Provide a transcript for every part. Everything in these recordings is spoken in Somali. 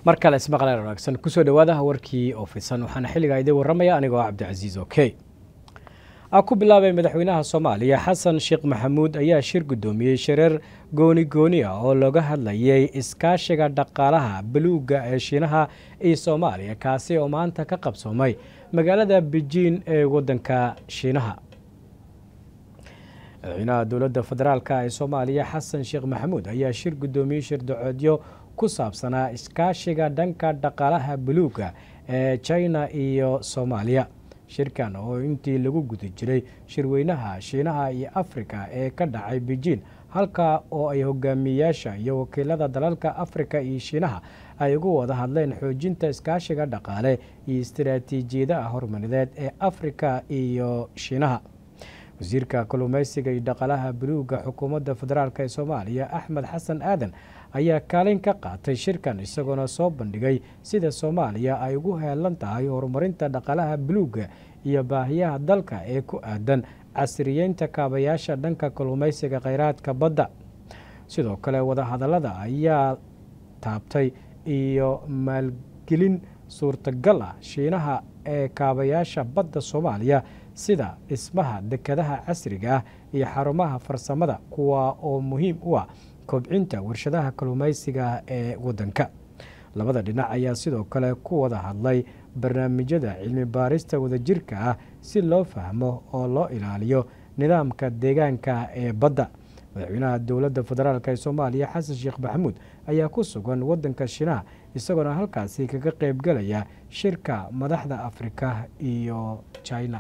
mar kale ismaqleen wanaagsan kusoo dhawaadaha warkii oo fidsan waxaana xilligaa idiin warramaya anigoo cabdicasiis oke a ku bilaabay madaxweynaha soomaaliya xasan sheekh maxamuud ayaa shir guddoomiyey shireer gooni gooni ah oo looga hadlayay iskaashiga dhaqaalaha baluugga ee shiinaha iyo soomaaliya kaasi oo maanta ka qabsoomay magaalada bejiin ee waddanka shiinaha madaxweynaha dowladda federaalk ee soomaaliya xasan sheekh maxamuud ayaa shir guddoomiyey shirdacoodyo ku saabsanaa iskaashiga dhanka dhaqaalaha buluugga ee china iyo soomaaliya shirkan oo intii lagu guda jiray shirweynaha shiinaha iyo afrika ee ka dhacay bejiin halka oo ay hogaamiyeyaasha iyo wakiilada dalalka afrika iyo shiinaha ay ugu wada hadleen xoojinta iskaashiga dhaqaale iyo istaraatiijiyadaha horumarineed ee afrika iyo shiinaha wasiirka kalluumeysiga iyo dhaqaalaha buluugga xukuumadda federaalk ee soomaaliya axmed xasan aadan ayaa kaalin ka qaatay shirkan isagoona soo bandhigay sida soomaaliya ay ugu heelan tahay horumarinta dhaqaalaha buluugga iyo baahiyaha dalka ee ku aadan casriyeynta kaabayaasha dhanka kalluumeysiga kheyraadka badda sidoo kale wadahadallada ayaa taabtay iyo maalgelin suurtagal ah shiinaha ee kaabayaasha badda soomaaliya sida dhismaha dekadaha casriga ah iyo xarumaha farsamada kuwa oo muhiim u ah kobcinta warshadaha kalluumeysiga ee waddanka labada dhinac ayaa sidoo kale ku wada hadlay barnaamijyada cilmi baarista wadajirka ah si loo fahmo oo loo ilaaliyo nidaamka deegaanka ee badda madaxweynaha dowladda federaalk ee soomaaliya xasan sheekh maxamuud ayaa ku sugan waddanka shiinaha isagoona halkaasi kaga qeybgelaya shirka madaxda afrika iyo china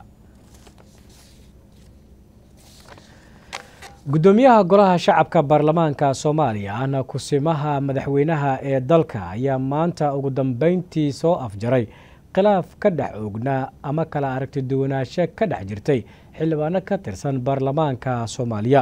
guddoomiyaha golaha shacabka baarlamaanka soomaaliya ahna kusimaha madaxweynaha ee dalka ayaa maanta ugu dambeyntii soo afjaray khilaaf ka dhex oognaa ama kala aragti duwanaansho ka dhex jirtay xildhibaano ka tirsan baarlamaanka soomaaliya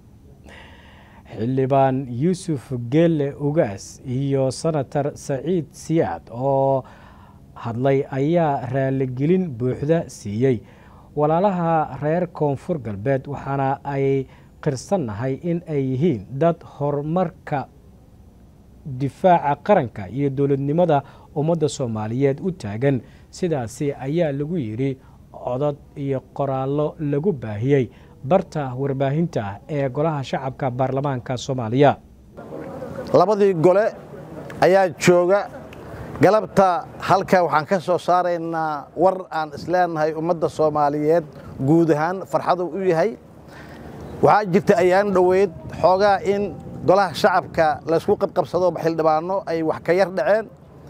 xildhibaan yuusuf geelle ugaas iyo senator saciid siyaad oo hadlay ayaa raaligelin buuxda siiyey walaalaha reer koonfur galbeed waxaana ay qirsannahay in ay yihiin dad horumarka difaaca qaranka iyo dowladnimada ummadda soomaaliyeed u taagan sidaasi ayaa lagu yidhi codod iyo qoraallo lagu baahiyey barta warbaahinta ee golaha shacabka baarlamaanka soomaaliya labadii gole ayaa jooga galabta halka waxaan ka soo saaraynaa war aan isleenahay ummadda soomaaliyeed guud ahaan farxadu u yahay waxaa jirta ayaan dhoweyd xoogaa in golaha shacabka laysku qabqabsado xildhibaano ay wax ka yar dhaceen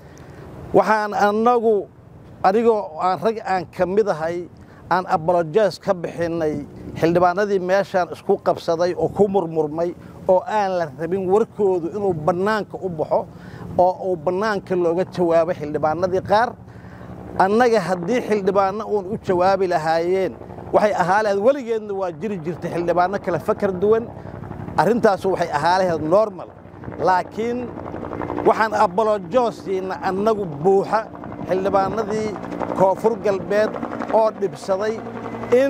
waxaan annagu adigoo aan rag aan ka mid ahay aan abolojes ka bixinnay xildhibaanadii meeshaan isku qabsaday oo ku murmurmay oo aan la rabin warkoodu inuu bannaanka u baxo oo uu bannaanka looga jawaabo xildhibaanadii qaar annaga haddii xildhibaanno uun u jawaabi lahaayeen waxay ahaa lahayd weligeedna waa jiri jirtay xildhibaanno kale fakar duwan arrintaasu waxay ahaa lahayd normal laakiin waxaan abolojoosiina annagu buuxa xildhibaanadii koonfur galbeed oo dhibsaday in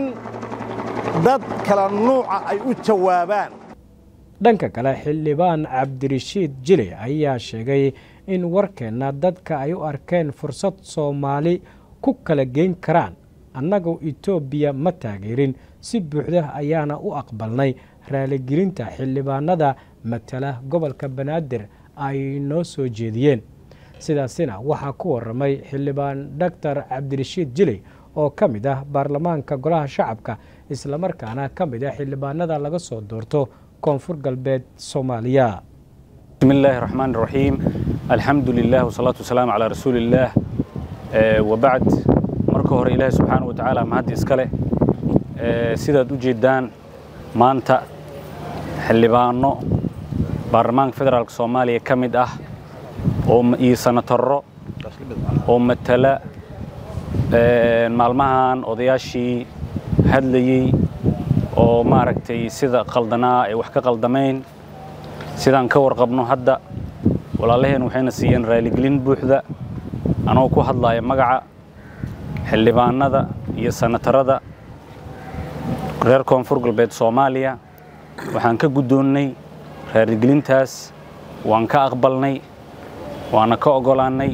dad kala nuuca ay u jawaabaan dhanka kale xildhibaan cabdirashiid jile ayaa sheegay in warkeenna dadka ay u arkeen fursad soomaali ku kala geyn karaan annagu etoobiya ma taageerin si buuxda ayaana u aqbalnay raaligelinta xildhibaanada matala gobolka banaadir ay noo soo jeediyeen sidaasina waxaa ku waramay xildhibaan doctor cabdirashiid jiley oo ka mid ah baarlamaanka golaha shacabka islamarkaana ka mid ah xildhibaanada laga soo doorto koonfur galbeed soomaaliya bismi illaahi raxmaan raxiim alxamdu lilah wasalaatu wasalaamu calaa rasuuliillaah wabacd marka hore ilaahi subxaana wa tacaala mahaddi iskale sidaad u jeeddaan maanta xildhibaano baarlamaanka federaalk soomaaliya ka mid ah iyo sanatarro oo matala maalmahan odayaashii hadlayey oo maaragtay sida qaldanaa ay wax ka qaldamayn sidaan ka warqabno hadda walaalaheen waxayna siiyeen raaligelin buuxda anoo ku hadlaya magaca xildhibaanada iyo sanatarada reer koonfur galbeed soomaaliya waxaan ka guddoonnay raaligelintaas waan ka aqbalnay waana ka ogolaannay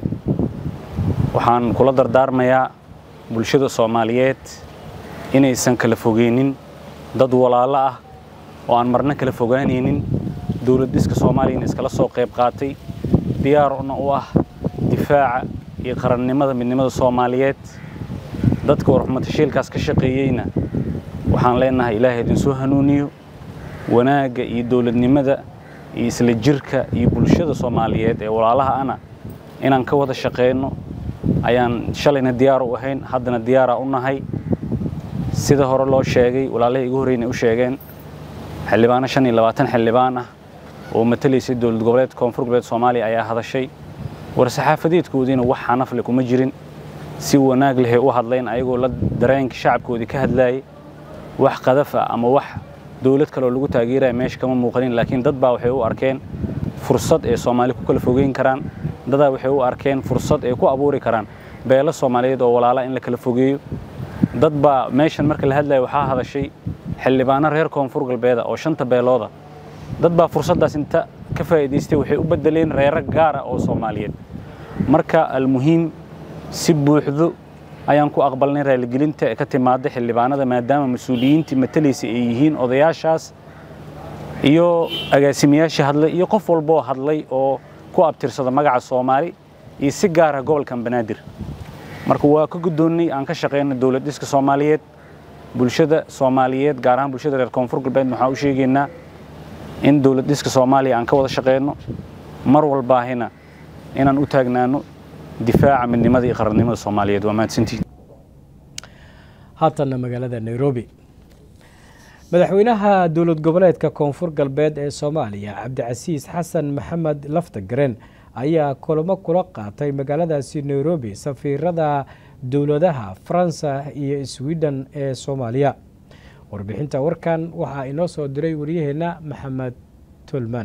waxaan kula dardaarmayaa bulshada soomaaliyeed inaysan kala fogeynin dad walaalo ah oo aan marna kala fogaanaynin dowlad dhiska soomaaliyana iskala soo qayb qaatay diyaarna u ah difaaca iyo qarannimada midnimada soomaaliyeed dadka warxumatashiilkaas ka shaqeeyeyna waxaan leenahay ilaahay idinsoo hanuuniyo wanaagga iyo dowladnimada iyo isla jirka iyo bulshada soomaaliyeed ee walaalaha ana inaan ka wada shaqeyno ayaan shalayna diyaar u ahayn haddana diyaaraa u nahay sida hore loo sheegay walaalihii igu horreynay u sheegeen xildhibaano shan iyo labaatan xildhibaan ah oo matalaysay dowlad goboleed koonfur goboleed soomaaliya ayaa hadashay war-saxaafadeedkoodiina wax xanafle kuma jirin si wanaag lehay u hadlayn ayagoo la dareenka shacabkoodii ka hadlaayay wax qadaf ah ama wax dowlad kaleoo lagu taageeraya meesha kama muuqanin laakiin dad baa waxay u arkeen fursad ay soomaali ku kala fogeyn karaan dadaa waxay u arkeen fursad ay ku abuuri karaan beelo soomaaliyeed oo walaala in la kala fogeeyo dad baa meeshan marka la hadlaya waxaa hadashay xildhibaano reer koonfur galbeeda oo shanta beelooda dad baa fursaddaas inta ka faa'iidaystay waxay u beddeleen reero gaara oo soomaaliyeed marka almuhiim si buuxdo ayaan ku aqbalnay raaligelinta ee ka timaada xildhibaanada maadaama mas-uuliyiintii matalaysa ay yihiin odayaashaas iyo agaasimayaashii hadlay iyo qof walboo hadlay oo ku abtirsada magaca soomaali iyo si gaara gobolkan banaadir marka waa ka guddoonnay aan ka shaqeyno dowlad dhiska soomaaliyeed bulshada soomaaliyeed gaar ahaan bulshada reer koonfur galbeed waxaan u sheegaynaa in dowlad dhiska soomaaliya aan ka wada shaqeyno mar walbaahina inaan u taagnaano difaaca midnimada iyo qarannimada soomaaliyeed waa mahadsantiin haatanna magaalada nairobi madaxweynaha dowlad goboleedka koonfur galbeed ee soomaaliya cabdicasiis xasan maxamed laftagaren ayaa kulamo kula qaatay magaaladaasi nairobi safiirada dowladaha faransa iyo sweden ee soomaaliya warbixinta warkan waxaa inoo soo diray waryaheena maxamed tulman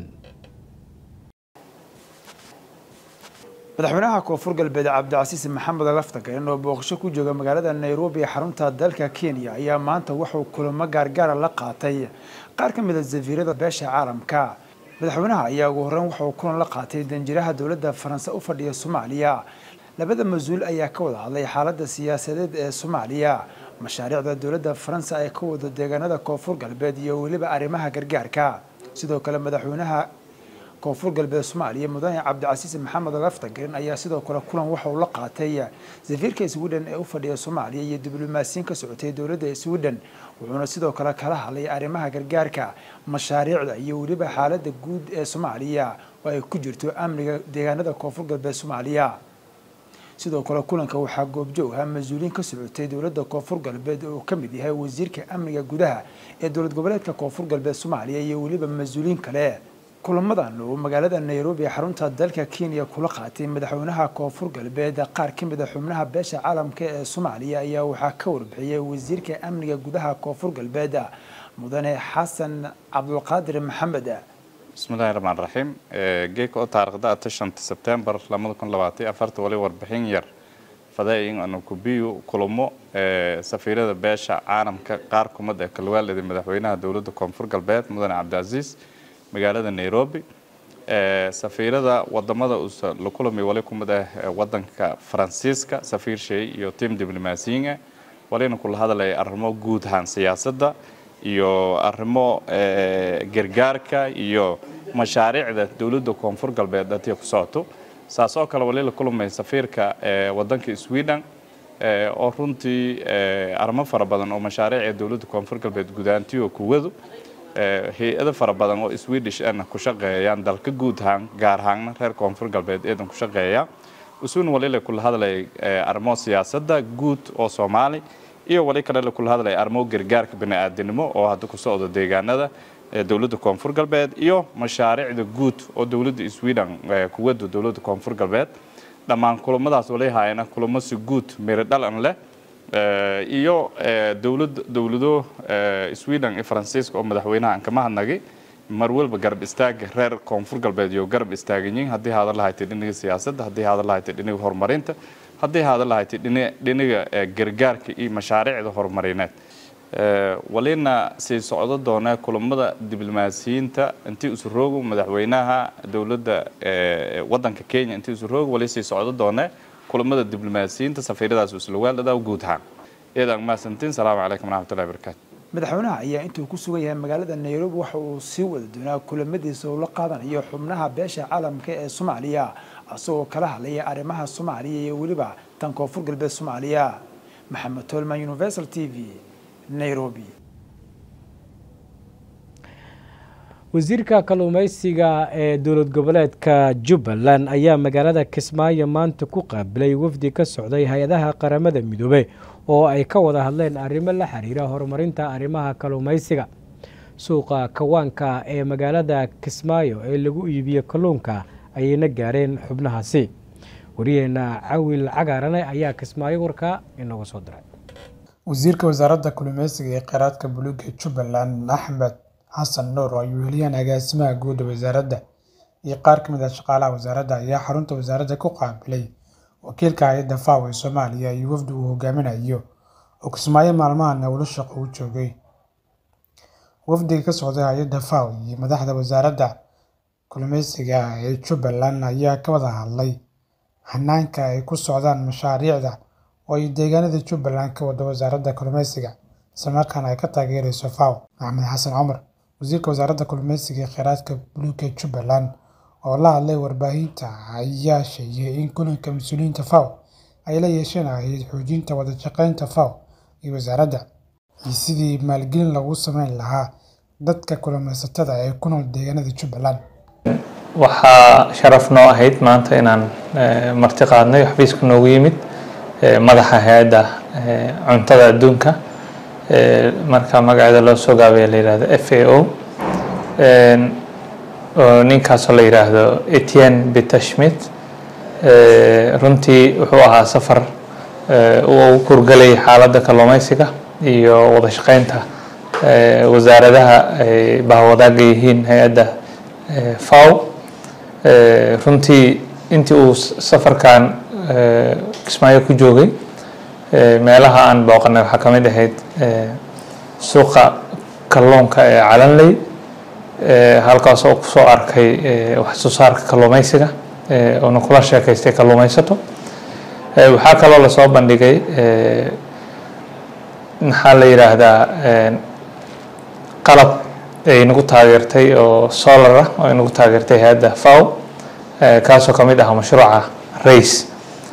madaxweynaha koonfur galbeed cabdicasiis maxamed laftagaren oo booqasho ku jooga magaalada nairobi ee xarunta dalka kenya ayaa maanta wuxuu kulamo gaargaara la qaatay qaar ka mid a safiirada beesha caalamka madaxweynaha ayaa ugu horreyn wuxuu kulan la qaatay danjiraha dowladda faranse u fadhiya soomaaliya labada mas-uul ayaa ka wada hadlay xaaladda siyaasadeed ee soomaaliya mashaariicda dowladda faransa ee ka wada deegaanada koonfur galbeed iyo weliba arrimaha gargaarka sidoo kale madaxweynaha koonfur galbeed soomaaliya mudane cabdicasiis maxamed laftagaren ayaa sidoo kale kulan waxa uu la qaatay safiirka sweden ee u fadhiya soomaaliya iyo diblomaasiyiin ka socotay dowladda sweden wuxuuna sidoo kale kala hadlay arrimaha gargaarka mashaariicda iyo weliba xaaladda guud ee soomaaliya oo ay ku jirto amniga deegaanada koonfur galbeed soomaaliya sidoo kale kulanka waxaa goobjoog ahaa mas-uuliyiin ka socotay dowladda koonfur galbeed oo ka mid yahay wasiirka amniga gudaha ee dowlad goboleedka koonfur galbeed soomaaliya iyo weliba mas-uuliyiin kale kulamadan oo magaalada nairobi ee xarunta dalka kenya kula qaatay madaxweynaha koonfur galbeed qaar ka mid a xubnaha beesha caalamka ee soomaaliya ayaa waxaa ka warbixiyay wasiirka amniga gudaha koonfur galbeed mudane xasan cabdulqaadir maxamed bismillahi raxmaan raxiim geeka oo taariikhda ata shanta sebtembar lamada kun labaatan afarta wali warbixin yar fadaayin anu kubiyu kulamo safiirada beesha caalamka qaar kumid ee kalwaalida madaxweynaha dowladda koonfur galbeed mudane cabdicaziis magaalada nairobi safiirada wadamada uusa la kulami wali kumid ah wadanka faransiiska safiir shay iyo tim diblomaasiyiin walina kula hadlaya arrimo guud ahaan siyaasadda iyo arrimo gargaarka iyo mashaariicda dowladda koonfur galbeed dadii ku socoto saas oo kale wali la kulmay safiirka wadanka sweden oo runtii arrimo fara badan oo mashaariicda dowladda koonfur galbeed gudaantiyo kuwadu hay-ado fara badan oo swedish ana ku shaqeeyaan dalka guud ahaan gaar ahaanna reer koonfur galbeed eedan ku shaqeeya usuun walila kula hadlay arrimo siyaasadda guud oo soomaali iyo wali kale kula hadlay arrimo gargaarka bani'aadanimo oo hadda ku socdo deegaanada dowladda koonfur galbeed iyo mashaariicda guud oo dowladda sweden kuwada dowladda koonfur galbeed dhammaan kulamadaas wali haayana kulamo si guud miro dhalan leh iyo dowlad dowlado sweden iyo faransiiska oo madaxweynaha aan kama hadnagay mar walba garab istaaga reer koonfur galbeed iyo garab istaaganyiin haddii haada lahaytay dhinaga siyaasadda haddii haada lahaytay dhinaga horumarinta haddii haada lahaytay dhinaga gargaarka iyo mashaariicda horumarineed walina sii socdo doona kulamada diblomaasiyiinta intii isu roogo madaxweynaha dowladda wadanka kenya intii isu roogo wali sii socdo doona kulamada diblomaasiyiinta safiiradaas islawaalada guud ahaan eedan mahadsantiin salaamu calaykum waraxmatullahi wabarakaatu madaxweynaha ayaa intuu ku sugan yahay magaalada nairobi waxa uu sii wada doonaa kulamadiisa uu la qaadanayo xubnaha beesha caalamka ee soomaaliya isagoo kala hadlaya arrimaha soomaaliya iyo weliba tan koonfur galbeed soomaaliya maxamed tolman universal t v nairobi wasiirka kalluumeysiga ee dowlad goboleedka jubbaland ayaa magaalada kismaayo maanta ku qaabilay wafdi ka socday hay-adaha qaramada midoobe oo ay ka wada hadleen arrimo la xiriira horumarinta arrimaha kalluumeysiga suuqa kawaanka ee magaalada kismaayo ee lagu iibiyo kalluunka ayayna gaareen xubnahaasi wariyeena cawil cagaarane ayaa kismaayo warkaa inooga soo diray wasiirka wasaaradda kalluumeysiga ee kheyraadka buluuga ee jubbaland axmed xasan nuur oo ay weheliyaan agaasimaha guud ee wasaaradda iyo qaar ka mid ah shaqaalaha wasaaradda ayaa xarunta wasaaradda ku qaabilay wakiilka hay-adda faw ee soomaaliya iyo wafdi uu hogaaminayo oo kismaayo maalmahan howlo shaqo u joogay wafdiga ka socday hay-adda faw iyo madaxda wasaaradda kalluumeysiga ee jubbaland ayaa ka wada hadlay hanaanka ay ku socdaan mashaariicda oo ay deegaanada jubbaland ka wada wasaaradda kalluumeysiga islamarkaana ay ka taageerayso faw maxamed xasan cumar wasiirka wasaaradda kalluumeysiga ee kheyraadka buluuga jubbaland oo la hadlay warbaahinta ayaa sheegay in kulanka mas-uuliyiinta faw ay la yeesheen ahayd xoojinta wada shaqeynta faw iyo wasaaradda iyo sidii maalgelin lagu sameyn lahaa dadka kalluumeysatada ee ku nool deegaanada jubbaland waxaa sharaf noo ahayd maanta inaan marti qaadnay xafiiska noogu yimid madaxa hay-adda cuntada adduunka marka magaceeda loo soo gaabaya la yihahdo f a o ninkaasoo la yidhaahdo etienne bitashmit runtii wuxuu ahaa safar uu kurgalay xaaladda kalluumeysiga iyo wada shaqeynta wasaaradaha ay bahwadaaga yihiin hay-adda faw runtii intii uu safarkan kismaayo ku joogay meelaha aan booqanay waxaa ka mid ahayd suuqa kalluunka ee calanley halkaas oo kusoo arkay wax soo saarka kalluumeysiga oona kula sheekaystay kalluumeysato waxaa kaloo lasoo bandhigay maxaa la yidhaahdaa qalab ay nagu taageertay oo solar ah oo ay nagu taageertay hay-adda faw kaasoo ka mid ah mashruuca race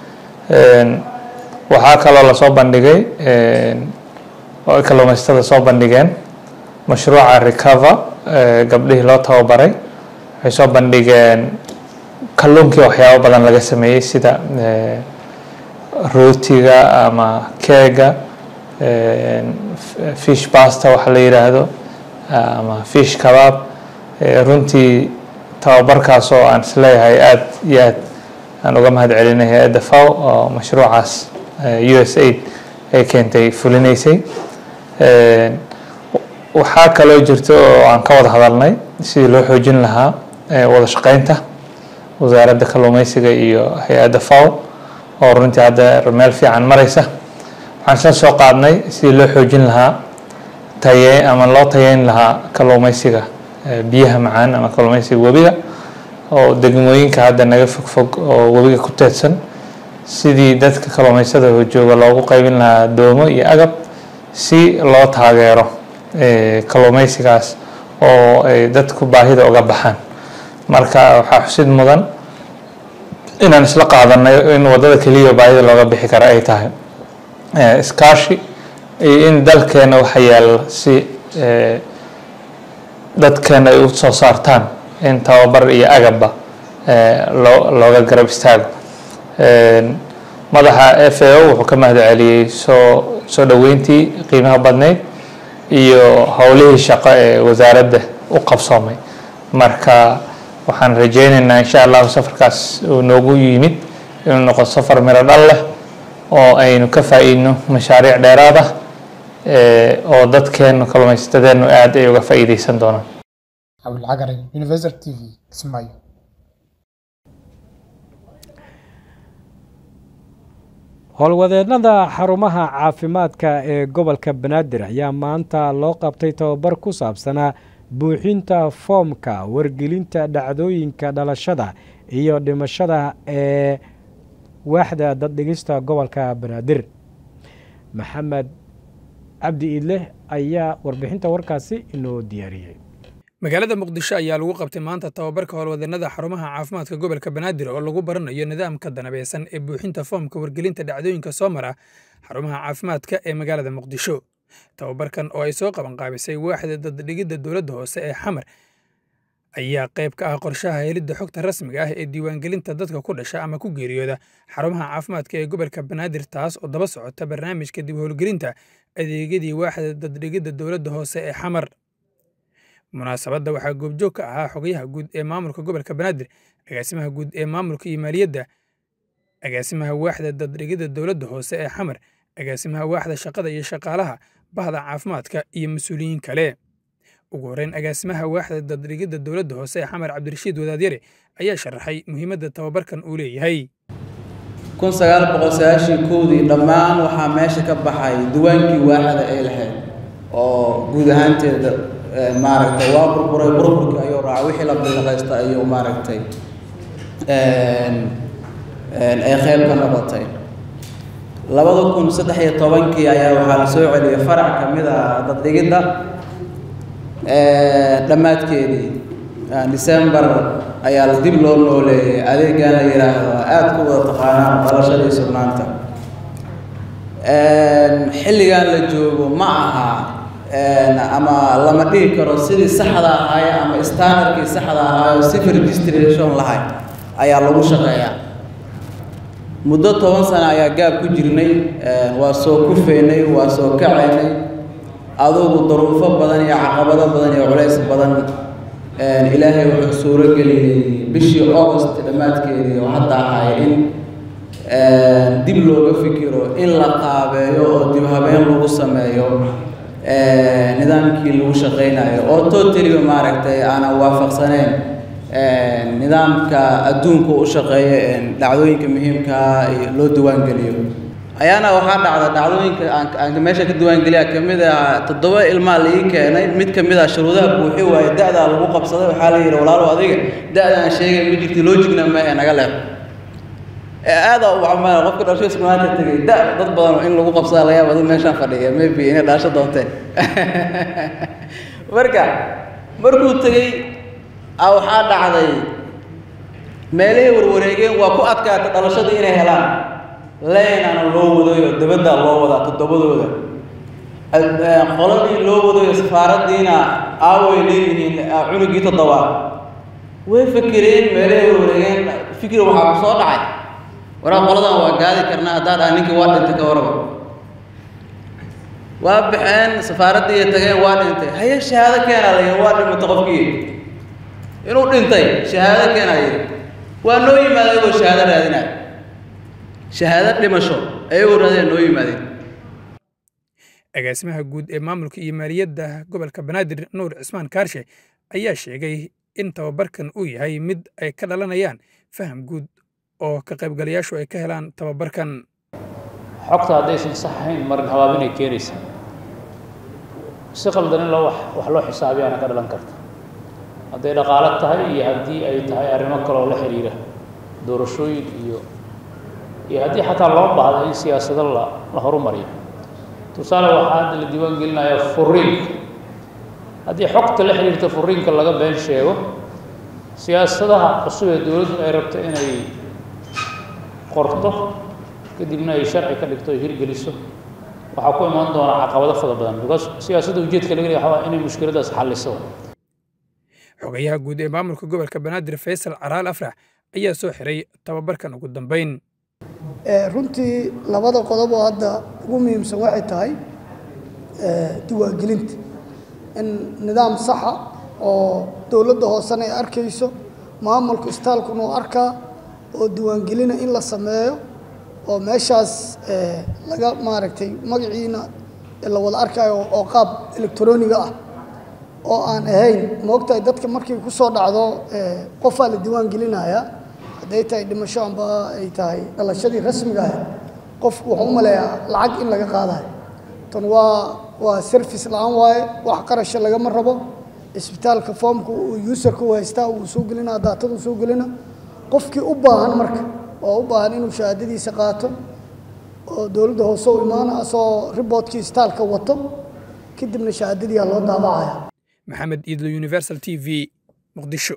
waxaa kaloo lasoo bandhigay oo ay kalluumeysatada soo bandhigeen mashruuca recover gabdhihii loo tababaray waxay soo bandhigeen kalluunkii waxyaabo badan laga sameeyey sida rootiga ama keega fish basta waxa la yidhaahdo ama fish kabaab runtii tababarkaas oo aan isleeyahay aada iyo aad aan uga mahad celinay hay-adda faw oo mashruucaas u s aid ay keentay fulinaysay waxaa kaloo jirta oo aan ka wada hadalnay sidii loo xoojin lahaa wada shaqeynta wasaaradda kalluumeysiga iyo hay-adda faw oo runtii hadda meel fiican mareysa waxaan isla soo qaadnay sidii loo xoojin lahaa taye ama loo tayeyn lahaa kalluumeysiga biyaha macaan ama kalluumeysiga webiga oo degmooyinka hadda naga fogfog oo webiga ku teedsan sidii dadka kalluumeysada jooga loogu qaybin lahaa doomo iyo agab si loo taageero kalluumeysigaas oo ay dadku baahida uga baxaan marka waxaa xusid mudan inaan isla qaadanay in wadada keliya baahida looga bixi kara ay tahay iskaashi iyo in dalkeena waxa yaalla si dadkeena ay u soo saartaan in tababar iyo agabba loo looga garab istaago madaxa f a o wuxuu ka mahad celiyey soo soo dhoweyntii qiimaha badnayd iyo howlihii shaqo ee wasaaradda u qabsoomay marka waxaan rajeyneynaa insha allahu safarkaas uu noogu yimid inuu noqo safar miro dhal leh oo aynu ka faa-iidno mashaariic dheeraad ah oo dadkeenu kalluumaysatedeenu aada ay uga faa-iideysan doonaan cabdilcagarin universal t v kismaayo howlwadeennada xarumaha caafimaadka ee gobolka banaadir ayaa maanta loo qabtay tababar ku saabsanaa buuxinta foomka wargelinta dhacdooyinka dhalashada iyo dhimashada ee waaxda daddhigista gobolka banaadir maxamed cabdi iidleh ayaa warbixinta warkaasi inoo diyaariyey magaalada muqdisho ayaa lagu qabtay maanta tababarka howlwadeennada xarumaha caafimaadka gobolka banaadir oo lagu baranayo nidaamka danabeysan ee buuxinta foomka wargelinta dhacdooyinka soo mara xarumaha caafimaadka ee magaalada muqdisho tababarkan oo ay soo qabanqaabisay waaxda daddhigidda dowladda hoose ee xamar ayaa qayb ka ah qorshaha helidda xogta rasmiga ah ee diiwaangelinta dadka ku dhasha ama ku geeriyooda xarumaha caafimaadka ee gobolka banaadir taas oo daba socota barnaamijka dib howlgelinta adeegyadii waaxda daddhigidda dowladda hoose ee xamar munaasabadda waxaa goobjoog ka ahaa xogayaha guud ee maamulka gobolka banaadir agaasimaha guud ee maamulka iyo maaliyadda agaasimaha waaxda daddhigidda dowladda hoose ee xamar agaasimaha waaxda shaqada iyo shaqaalaha bahda caafimaadka iyo mas-uuliyiin kale ugu horreyn agaasimaha waaxda daddhigidda dowladda hoose ee xamar cabdirashiid wadaadyare ayaa sharaxay muhiimadda tababarkan uu leeyahay kun sagaal boqol sagaashii kowdii dhammaan waxaa meesha ka baxay diwaankii waaxda ay lahayd oo guud ahaanteeda maaragtay waa burburay burburkii ayuu raacay wixii la bilaqaysta ayuu maaragtay ay qayb ka noqotay labada kun saddex iyo tobankii ayaa waxaa la soo celiyay farac ka mid a daddhigidda dhammaadkeedii december ayaa la dib loo nooleeyay adeegan la yidhaahdo aada ku wada taqaanaan dhalashadii sugnaanta xilligan la joogo ma aha ama lama dhihi karo sidii saxda ahaaye ama standardkii saxda ahaayo si registration lahay ayaa lagu shaqeeyaa muddo toban sano ayaa gaab ku jirnay waa soo kufeynay waa soo kacaynay adugu daruufo badan iyo caqabado badan iyo culays badan ilaahay wuxuu suuro geliyey bishii august dhammaadkeedii oo hadda ahaay in dib looga fikiro in la qaabeeyo oo dib habeen lagu sameeyo nidaamkii lagu shaqaynayo oo totaliba maaragtay aanan waafaqsaneyn nidaamka adduunka u shaqeeya dhacdooyinka muhiimkaa loo diwaangeliyo ayaana waxaa dhacda dhacdooyinka aan meesha ka diwaangeliya ka mid ah toddoba ilmaa la ii keenay mid ka mid ah shuruudaha buuxi waaye da-daa lagu qabsaday waxaa la yidhi walaalow adiga da-da aan sheegay ma jirti loojigna maahe naga leer aada waxaa qofka dhalasho maanta tegay da dad badan in lagu qabsada laga yaaba dad meeshaan fadhiya maybe inay dhalasho doonteen marka markuu tegey a waxaa dhacday meelihii warwareegeen waa ku adkaata dhalashadii inay helaan leenana loo wadayo dabaddaa loo wadaa toddobadooda qoladii loo wadayo safaaraddiina aaway leeyihiin cunugii toddobaad way fikireen meelihii warwareegeen fikir waxaa ku soo dhacay waraa qoladan waa gaadi karnaa haddaa dhaha ninkii waa dhintay ka waraba waa baxeen safaaraddii tageen waa dhintay haye shahaado keenaa layihi waa dhimata qofkii inuu dhintay shahaado keenaa yidhi waa noo yimaada ayagoo shahaado raadinaya shahaado dhimasho ayagoo raadina noo yimaadeen agaasimaha guud ee maamulka iyo maaliyadda gobolka banaadir nuur cismaan kaarshe ayaa sheegay in tababarkan uu yahay mid ay ka dhalanayaan faham guud oo ka qaybgalayaashu ay ka helaan tababarkan xogta haddaysan sax ahayn marin habaabinay keenaysa si qaldan in loo wax loo xisaabiyaana ka dhalan karta hadday dhaqaalo tahay iyo haddii ay tahay arrimo kaleoo la xiriira doorashooyin iyo iyo haddii xataa loo baahdo in siyaasado la la horumariyo tusaale waxaa hadda la diiwaan gelinaya furiinka haddii xogta la xiriirta furiinka laga been sheego siyaasadaha cusub ee dowladdu ay rabto inay qorto kadibna ay sharci ka dhigto ay hirgeliso waxaa ku imaan doona caqabado fada badan because siyaasadda ujeedka laga leeyahay waxaa inay mushkiladaas xalliso xogayaha guud ee maamulka gobolka banaadir faysal caraal afrax ayaa soo xiray tababarkan ugu dambeyn runtii labada qodob oo hadda ugu muhiimsan waxay tahay diiwaangelinta in nidaam saxa oo dowladda hoosena ay arkayso maamulka istaalkuna uu arkaa oo diiwaangelina in la sameeyo oo meeshaas laga maaragtay magaciina la wada arkaayo oo qaab elektroniga ah oo aan ahayn moogtahay dadka markay ku soo dhacdo qofaa la diiwaan gelinayaa hadday tahay dhimasho amba ay tahay dhalashadii rasmiga ahayd qofku wuxuu u maleeyaa lacag in laga qaadayo tan waa waa service la-aan waaye wax qarasha lagama rabo isbitaalka foomka uu userka u haystaa uu soo gelinaa daatada soo gelina qofkii u baahan marka oo u baahan inuu shahaadadiisa qaato oo dowladda hoose u imaana asoo riboodkii isbitaalka wato kadibna shahaadadiiaa loo daabacaya maxamed iidlo universal t v muqdisho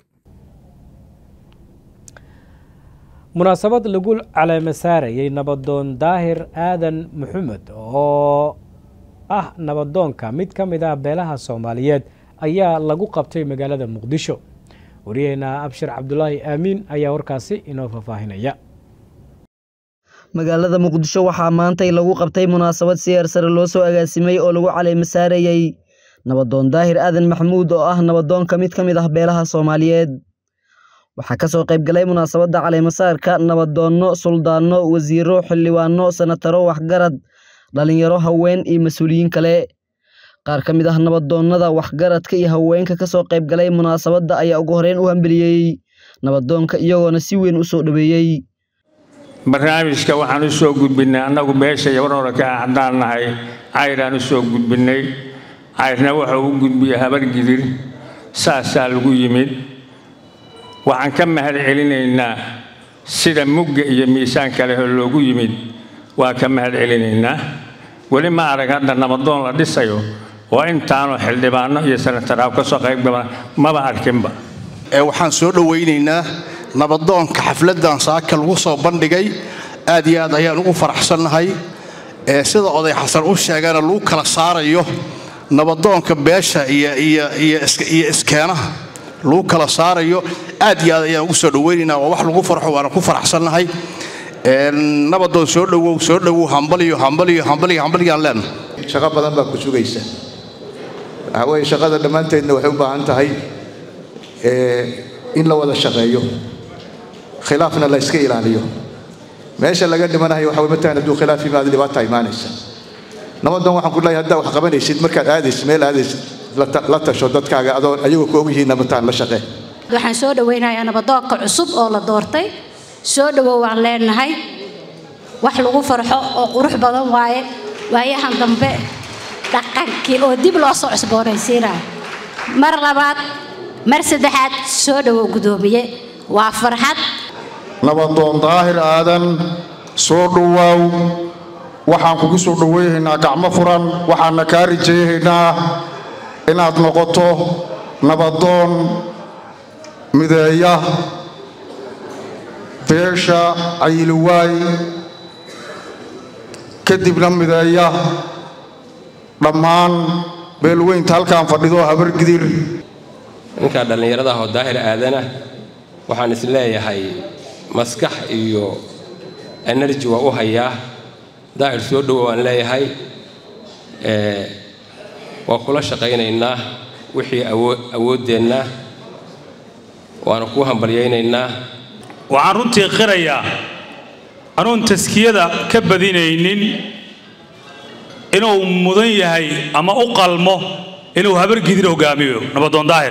munaasabad lagu caleema saarayey nabadoon daahir aadan maxamed oo ah nabadoonka mid ka mid ah beelaha soomaaliyeed ayaa lagu qabtay magaalada muqdisho wariyaheena abshir cabdulaahi aamiin ayaa warkaasi inoo faahfaahinaya magaalada muqdisho waxaa maantay lagu qabtay munaasabad siyaar sare loo soo agaasimay oo lagu caleema saarayey nabadoon daahir aadan maxamuud oo ah nabadoonka mid ka mid ah beelaha soomaaliyeed waxaa kasoo qaybgalay munaasabadda caleemasaarka nabadoonno suldaanno wasiiro xildhibaano sanataro waxgarad dhalinyaro haween iyo mas-uuliyiin kale qaar ka mid ah nabadoonnada waxgaradka iyo haweenka kasoo qaybgalay munaasabadda ayaa ugu horeyn u hambeliyey nabadoonka iyagoona si weyn u soo dhoweeyey barnaamijka waxaan u soo gudbinnay annagu beesha yabarhore ka ah haddaan nahay cayraan u soo gudbinnay cayrna wuxuu u gudbiyey habargidir saasaa lagu yimid waxaan ka mahad celinaynaa sida mugga iyo miisaanka leh oo loogu yimid waa ka mahad celinaynaa weli ma arag hadda nabadoon la dhisayo oo intaanoo xildhibaano iyo sanataraab ka soo qaybgala maba arkinba waxaan soo dhowaynaynaa nabadoonka xafladdan saaka lagu soo bandhigay aad iyo aad ayaan ugu faraxsannahay sida oday xasan u sheegana lagu kala saarayo nabadoonka beesha iyo iskeenaha lagu kala saarayo aad iyo aad ayaan ugu soo dhowaynaynaa waa wax lagu farxo waana ku faraxsannahay nabadoon soo dhowow soo dhowow hambaliyo hambaliyo hambaliyo hambaliyaan leenahay shaqo badan baa ku sugaysa waxaa weeye shaqada dhammaanteedna waxay u baahan tahay in la wada shaqeeyo khilaafna la iska ilaaliyo meesha laga dhimanayo waxa matalan hadduu khilaaf yimaado dhibaata imaanaysa nabadan waxaan ku leeyahay haddaa wax qabanaysid markaad aadaysid meel aadaysid la tasho dadkaaga adoo ayagoo ku ogyihiin nabataan la shaqee waxaan soo dhowaynayaa nabadoonka cusub oo la doortay soo dhowow waan leenahay wax lagu farxo oo qurux badan waaye waayahan dambe dhaqankii oo dib loo soo cusboonaysiinaya mar labaad mar saddexaad soo dhowow guddoomiye waa farxad nabadoon daahir aadan soo dhowaaw waxaan kugu soo dhoweynaynaa gacmo furan waxaana kaa rajaynaynaa inaad noqoto nabadoon mideeya beesha cayiliwaay kadibna mideeya dhammaan beelweynta halkaan fadhido habargidir ninkaa dhallinyarada ah oo daahir aadana waxaan is leeyahay maskax iyo energy waa u hayaa daahir soo dhowo waan leeyahay waa kula shaqaynaynaa wixii awooddeenna waana kuu hambalyaynaynaa waxaan runtii qirayaa anuun taskiyada ka badinaynin inuu mudan yahay ama u qalmo inuu habargidir hogaamiyo nabadoon daahir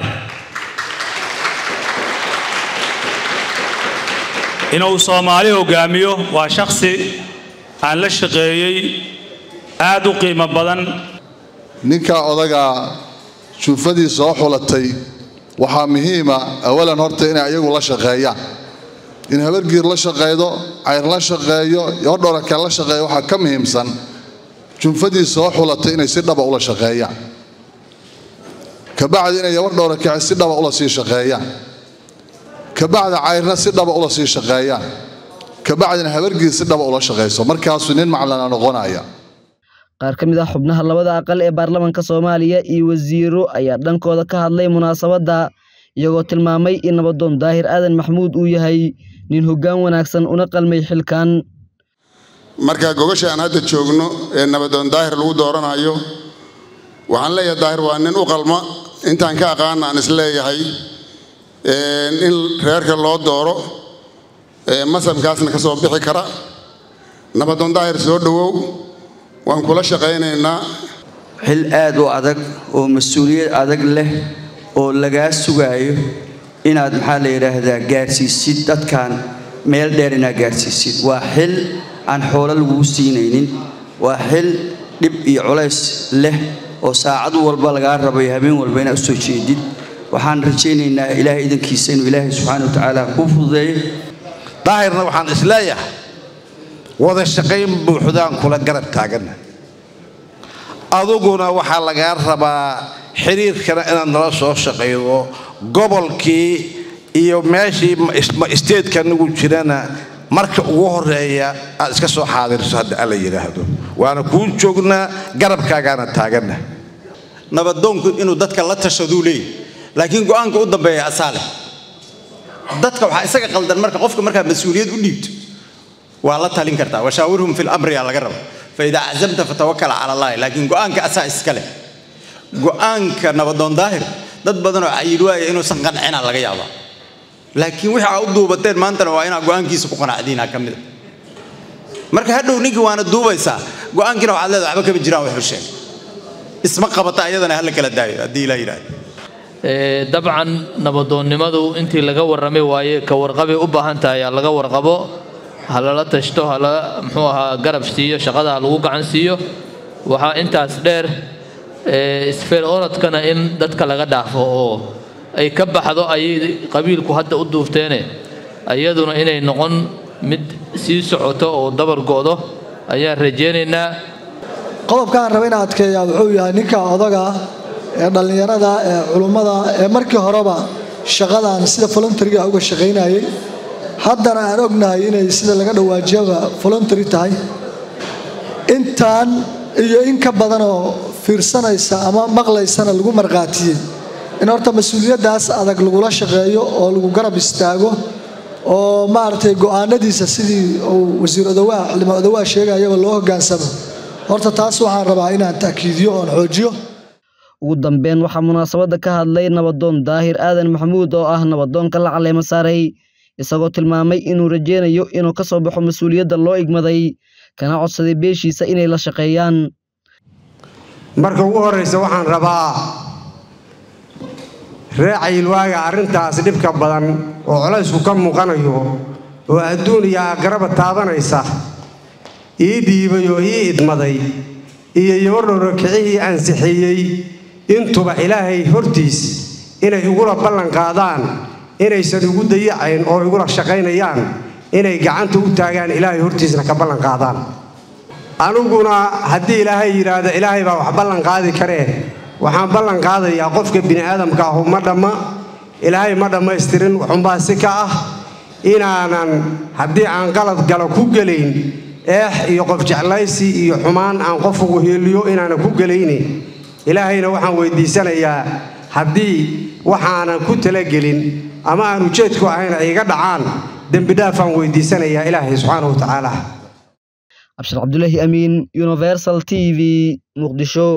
inuu soomaali hogaamiyo waa shakhsi aan la shaqeeyey aad u qiimo badan ninka odagaa juufadii soo xulatay waxaa muhiima awalan horta inay ayagu la shaqeeyaan in habargiir la shaqaydo cayr la shaqeeyo yodhoranka la shaqeeyo waxaa ka muhiimsan junfadii soo xulatay inay si dhaba ula shaqeeyaan kabacdi inay yabardhowrankaci si dhaba ula sii shaqeeyaan kabacdi cayrna si dhaba ula sii shaqeeyaan kabacdina habargiir si dhaba ula shaqayso markaasuu nin maclana noqonaya qaar ka mid ah xubnaha labada aqal ee baarlamaanka soomaaliya iyo wasiiro ayaa dhankooda ka hadlay munaasabadda iyagoo tilmaamay in nabadoon daahir aadan maxamuud uu yahay nin hoggaan wanaagsan una qalmay xilkan marka gogasha aan hadda joogno ee nabadoon daahir lagu dooranayo waxaan leeyahay daahir waa nin u qalma intaan ka aqaana aan isleeyahay in reerka loo dooro masamkaasna ka soo bixi kara nabadoon daahir soo dhowow waan kula shaqaynaynaa xil aad u adag oo mas-uuliyad adag leh oo lagaa sugaayo inaad maxaa la yidhaahdaa gaadhsiisid dadkan meel dheer inaad gaadhsiisid waa xil aan xoolo lagugu siinaynin waa xil dhib iyo culays leh oo saacad walba lagaa rabayo habeen walba inaad u soo jeedid waxaan rajaynaynaa ilaahay idankiisa inuu ilaahay subxaana wa tacaala kuu fududeeyo daahirna waxaan isleeyahay wada shaqayn buuxdaan kula garab taaganna aduguna waxaa lagaa rabaa xiriirkana inaad nala soo shaqaydo gobolkii iyo meeshii isteedka nagu jirana marka ugu horeeya aad iska soo xaadirso hadda alla yidhaahdo waana kuu joognaa garabkaagaana taaganna nabadoonku inuu dadka la tashaduu leeyahy laakiin go'aanka u dambeeya asaa leh dadka waxaa isaga qaldan marka qofka markaad mas-uuliyad u dhiibto waa la talin kartaa washaawirhum fi lamri aa laga raba faidaa cazamta fatawakal cala allahi laakiin go'aanka asaa iska leh go'aanka nabadoon daahir dad badanoo cayil waaya inuusan qancina laga yaabaa laakiin wixii aa u duubateen maantana waa inaa go'aankiisa ku qanacdiinaa ka mida marka hadhow ninkii waana duubaysaa go'aankiina waxaad leedahay waxba kama jiraan wuxuu sheegay isma qabata ayadana hala kala daayo haddii ilaa yidhaahdo dabcan nabadoonnimadu intii laga warramay waaye ka warqabay u baahan tahay ha laga warqabo ha lala tashto ha la muxuu ahaa garab siiyo shaqada ha lagu gacan siiyo waxaa intaas dheer isfeel orodkana in dadka laga dhaafo oo ay ka baxdo ayay qabiilku hadda u duufteene iyaduna inay noqon mid sii socoto oo dabar go'do ayaan rajaynaynaa qodobkaan raba inaan adkeeyaa wuxuu yahay ninka odaga ee dhallinyarada ee culummada ee markii horeba shaqadan sida voluntaryga uga shaqaynayay haddana aan ognahay inay sida laga dhawaajiyaba voluntary tahay intaan iyo in ka badanoo fiirsanaysa ama maqlaysana lagu marqaatiyey in horta mas-uuliyaddaas adag lagula shaqeeyo oo lagu garab istaago oo maaragtay go'aanadiisa sidii uu wasiir odawaa xildhibaan odawaa sheegayaba loo hoggaansamo horta taas waxaan rabaa inaan ta'kiidiyo oon xoojiyo ugu dambeyn waxaa munaasabadda ka hadlay nabadoon daahir aadan maxamuud oo ah nabadoonka la caleema saaray isagoo tilmaamay inuu rajeynayo inuu ka soo baxo mas-uuliyadda loo igmaday kana codsaday beeshiisa inay la shaqeeyaan marka ugu horraysa waxaan rabaa ree cayilwaaga arrintaas dhibka badan oo colaysku ka muuqanayo oo adduun iyo aagaraba taabanaysa ii dhiibay oo ii idmaday iyo yabadhowra kicihii ansixiyey intuba ilaahay hortiis inay igula ballan qaadaan inaysan igu dayacayn oo igula shaqaynayaan inay gacanta u taagaan ilaahay hortiisna ka ballan qaadaan aniguna haddii ilaahay yidhaahdo ilaahay baa wax ballan qaadi karee waxaan ballan qaadayaa qofka bini'aadamka ahu ma dhamma ilaahay ma dhammaystirin waxunbaa si ka ah inaanan haddii aan qalad galo ku gelayn eex iyo qof jeclaysi iyo xumaan aan qof ugu heeliyo inaanan ku gelaynin ilaahayna waxaan weydiisanayaa haddii waxaanan ku talagelin ama aan ujeedku ahayn ay iga dhacaan dembidhaafaan weydiisanayaa ilaahay subxaana wa tacaala cabshir cabdulaahi amiin universal t v muqdisho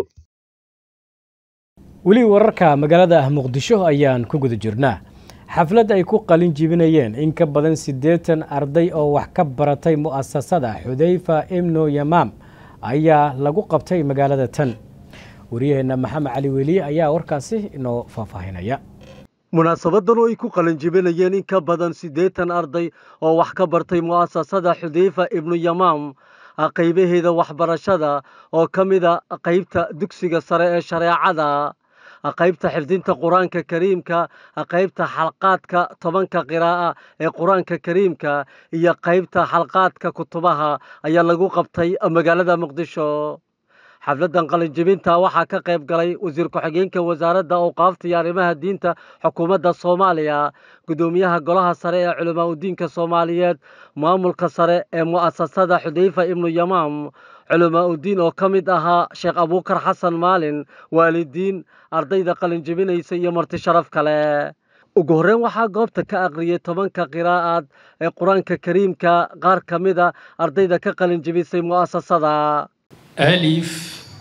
weli wararka magaalada muqdisho ayaan ku guda jirnaa xaflad ay ku qalin jibinayeen in ka badan siddeetan arday oo wax ka baratay mu'asasada xudayfa ibnu yamaam ayaa lagu qabtay magaalada tan wariyaheenna maxamed cali weliye ayaa warkaasi inoo faahfaahinaya munaasabadan oo ay ku qalinjibinayeen in ka badan siddeetan arday oo wax ka bartay mu'asasada xudayfa ibnu yamaam qaybaheeda waxbarashada oo ka mida qaybta dugsiga sare ee shareecada qaybta xifdinta qur-aanka kariimka qaybta xalqaadka tobanka qiraa'a ee qur-aanka kariimka iyo qaybta xalqaadka kutubaha ayaa lagu qabtay magaalada muqdisho xafladan qalinjibinta waxaa ka qayb galay wasiir ku-xigeenka wasaaradda awqaafta iyo arrimaha diinta xukuumadda soomaaliya gudoomiyaha golaha sare ee culamaa udiinka soomaaliyeed maamulka sare ee mu'asasada xudayfa ibnu yamaam culamaa udiin oo ka mid ahaa sheekh abuukar xasan maalin waalidiin ardayda qalinjibinaysa iyo marti sharaf kale ugu horreyn waxaa goobta ka aqriyay tobanka qiraa'aad ee qur-aanka kariimka qaar ka mida ardayda ka qalinjibisay mu'asasada ألف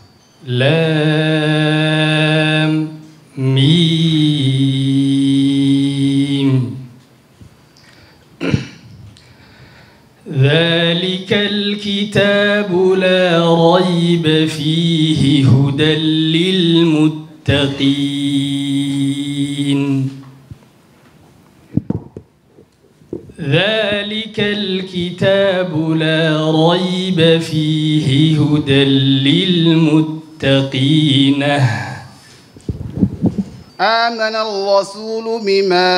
لام ميم ذلك الكتاب لا ريب فيه هدى للمتقين ذلك ذلك الكتاب لا ريب فيه هدى للمتقين آمن الرسول بما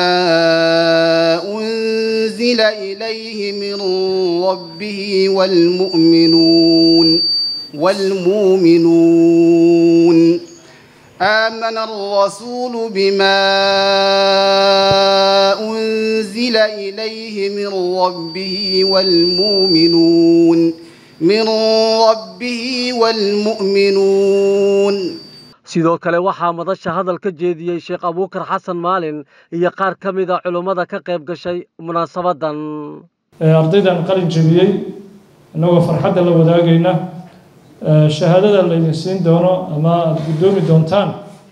أنزل إليه من ربه والمؤمنون والمؤمنون آمن الرسول بما أنزل إليه من ربه والمؤمنون من ربه والمؤمنون sidoo kale waxaa madasha hadal ka jeediyey sheekh abuukar xasan maalin iyo qaar ka mid a culummada ka qayb gashay munaasabadan ardaydan qalin jebiyey innagoo farxadda la wadaagayna shahaadada laydin siin doono ama aada guddoomi doontaan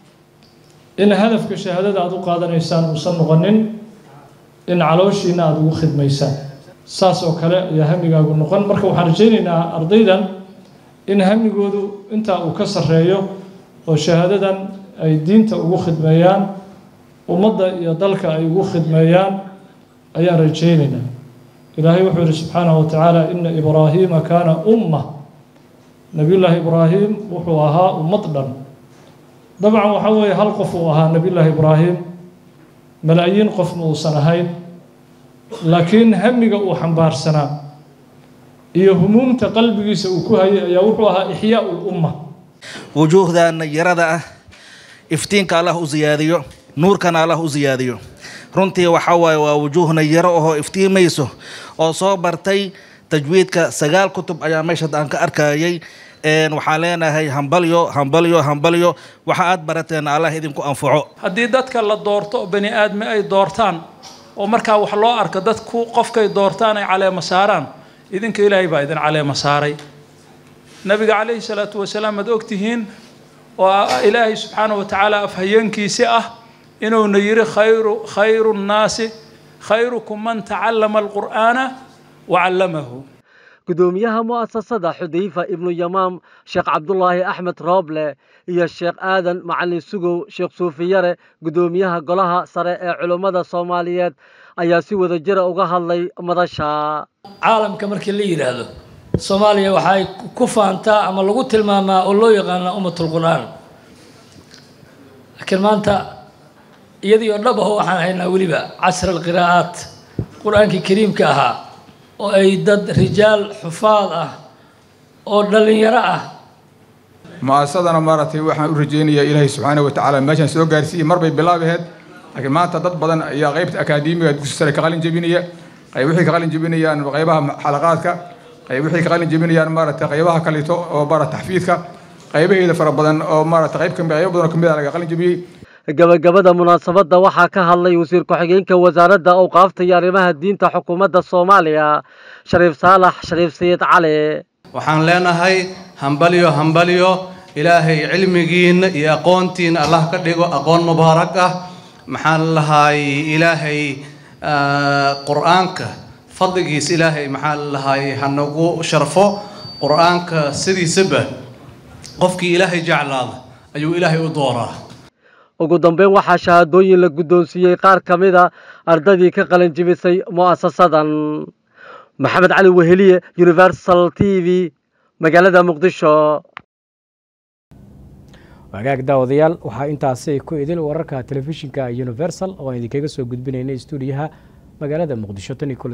in hadafka shahaadada aada u qaadanaysaan uusan noqonin in calooshiina aada ugu khidmaysaan saas oo kale ayaa hamigaagu noqon marka waxaan rajaynaynaa ardaydan in hamigoodu intaa uu ka sarreeyo oo shahaadadan ay diinta ugu khidmeeyaan ummadda iyo dalka ay ugu khidmeeyaan ayaan rajaynaynaa ilaahay wuxuu yihi subxaanahu watacaala ina ibraahiima kaana umma nebiyullaahi ibraahim wuxuu ahaa ummad dhan dabcan waxaa weeye hal qof uu ahaa nebiyullaahi ibraahim malaayiin qofna uusan ahayn laakiin hamiga uu xambaarsanaa iyo humuumta qalbigiisa uu ku hayay ayaa wuxuu ahaa ixyaau lumma wujuuhdaana yarada ah iftiinka allah u siyaadiyo nuurkana allah u siyaadiyo runtii waxaa waaye waa wujuuhna yaro ahoo iftiimayso oo soo bartay tajwiidka sagaal kutub ayaa meesha aan ka arkayay waxaan leenahay hambalyo hambalyo hambalyo waxa aad barateen allah idinku anfaco haddii dadka la doorto oo bani aadmi ay doortaan oo markaa wax loo arko dadku qofkay doortaan ay caleema saaraan idinka ilaahay baa idin caleema saaray nabiga calayhi salaatu wasalaam aad ogtihiin oo ilaahay subxaana wa tacaala afhayeenkiisi ah inuuna yidhi khayru khayru nnaasi khayrukum man tacallama alqur'aana wa callamahu gudoomiyaha mu'asasada xudayfa ibnu yamaam sheekh cabdulaahi axmed rooble iyo sheekh aadan macalin sugow sheekh suufiyare gudoomiyaha golaha sare ee culummada soomaaliyeed ayaa si wada jira uga hadlay madasha caalamka markii la yidhaahdo soomaaliya waxay ku faantaa ama lagu tilmaamaa oo loo yaqaanaa ummatul qur'aan laakiin maanta iyadii oo dhab aho waxaan haynaa weliba casr alqiraa'aat qur-aankii kariimka ahaa oo ay dad rijaal xufaad ah oo dhallinyaro ah mu'asasadana maaragtay waxaan u rajaynayaa ilaahay subxaana wa tacaala meeshaan soo gaarsiiyey mar bay bilaabaheed laakiin maanta dad badan ayaa qaybta akaademiga dugsi sare ka qalin jebinaya qayb wixii ka qalin jebinayaan qaybaha xalaqaadka qayb wixii ka qalin jebinayaan maaragtay qaybaha kalito oo maaragta taxfiidka qaybaheeda fara badan oo maaragta qayb kamid qaybo badan oo kamid ah laga qalin jebiyey gabagabada munaasabadda waxaa ka hadlay wasiir ku-xigeenka wasaaradda awqaafta iyo arrimaha diinta xukuumadda soomaaliya shariif saalax shariif sayid cali waxaan leenahay hambalyo hambalyo ilaahay cilmigiinna iyo aqoontiina allah ka dhigo aqoon mubaarak ah maxaan lahaay ilaahay qur-aanka fadligiisa ilaahay maxaan lahaay hanagu sharfo qur-aanka sidiisaba qofkii ilaahay jeclaada ayuu ilaahay u dooraa ugu dambeyn waxaa shahaadooyin la guddoonsiiyey qaar ka mid a ardadii ka qalin jibisay mu'asasadan maxamed cali weheliye universal t v magaalada muqdisho wagaag daawadayaal waxaa intaasi ku idil wararka telefishinka universal oo aan idinkaga soo gudbinaynay stuudiyaha magaalada muqdisho